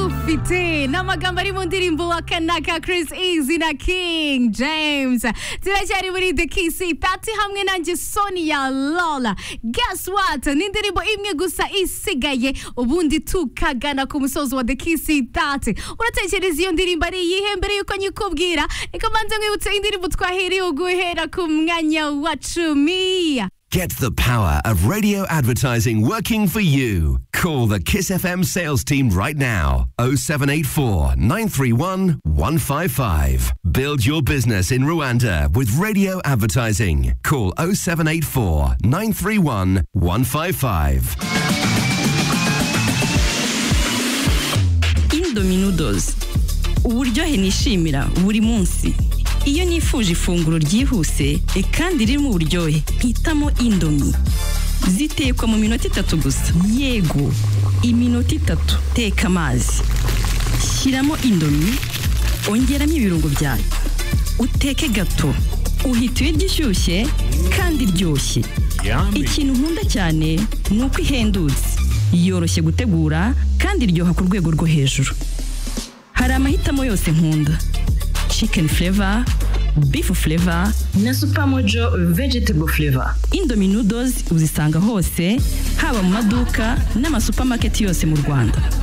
gufite n'amagambo ari mu ndirimbo wa kanaka Chris Easy na King James turacyari muri The Kiss Party hamwe nanjye Sonia Lola guess what ni indirimbo imwe gusa isigaye ubundi tukagana ku musozo wa The Kiss Party uratekereza iyo ndirimbo ari iyihe mbere yuko nyikubwira reka mbanze nkwibutse indirimbo twahiriye guhera ku mwanya wa cumi Get the power of radio advertising working for you. Call the Kiss FM sales team right now. 0784 931 155. Build your business in Rwanda with radio advertising. Call 0784 931 155. Indominudos. Uburyohe nishimira buri munsi. iyo nifuje ifunguro ryihuse kandi ririmo uburyohe mpitamo indomi zitekwa mu minota itatu gusa yego iminota itatu teka amazi shyiramo indomi ongeramo ibirungo byayo uteke gato uhita uyirya ishyushye kandi iryoshye ikintu nkunda cyane ni uko ihendutse yoroshye gutegura kandi iryoha ku rwego rwo hejuru hari amahitamo yose nkunda chicken flavor, beef flavor na supermojo vegetable flavor. Indomie noodles uzisanga hose haba mu maduka n'amasupamaketi yose mu Rwanda.